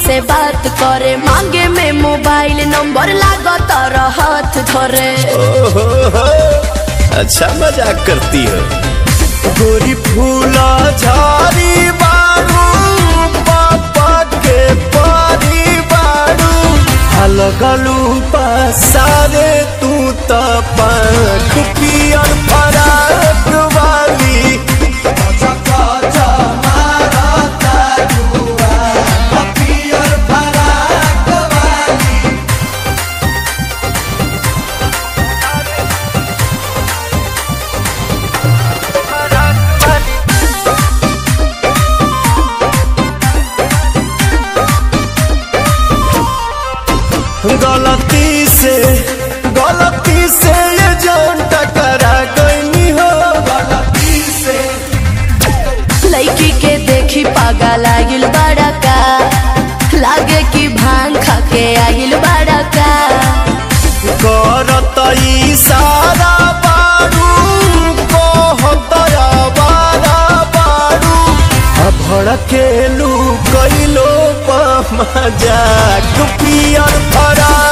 से बात करे मांगे में मोबाइल नंबर लागत हाथ धरे ओहो हो, अच्छा मजाक करती हो गोरी फूला झाड़ी बारू पापा के पारी बारू अलगलू पसारे तू त पंख पियर फराक वाली गलती से गलती से ये जान टकरा गई हो गलती से लड़की के देखी पागा लागिल बड़ा का लागे कि भांग खा के आगिल बड़ा का करत इशारा बारू कहत आवारा बारू आ भड़केलू कैलो मजाक पियर फरा